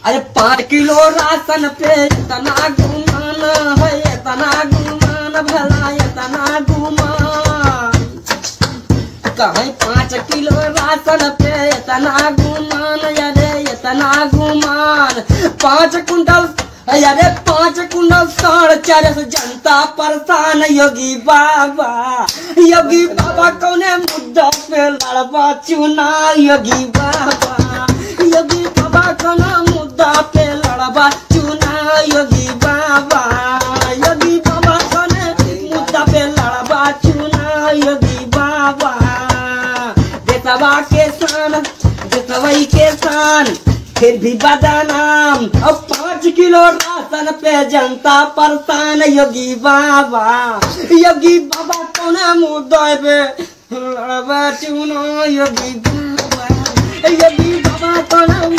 अरे पाँच kilo ration पे इतना गुमान है इतना गुमान भला इतना गुमान कहीं पाँच किलो राशन पे इतना गुमान अरे इतना गुमान पाँच कुंटल अरे पाँच कुंटल साढ़ चार सौ जनता परेशान योगी बाबा योगी बाबा कौने मुद्दा पे लड़बा चुनाव योगी बाबा योगी बाबा कौने मुद्दा पे लड़बा चुनाव योगी बाबा योगी बाबा कौने मुद्दा पे लड़बा चुनाव योगी बाबा देशवा के शान देशवई के शान फिर भी बदनाम अब पाँच किलो राशन पे जनता परेशान योगी बाबा योगी बाबा कौन मुद्दा पे लड़बा चुनो योगी बाबा योगी बाबा कौन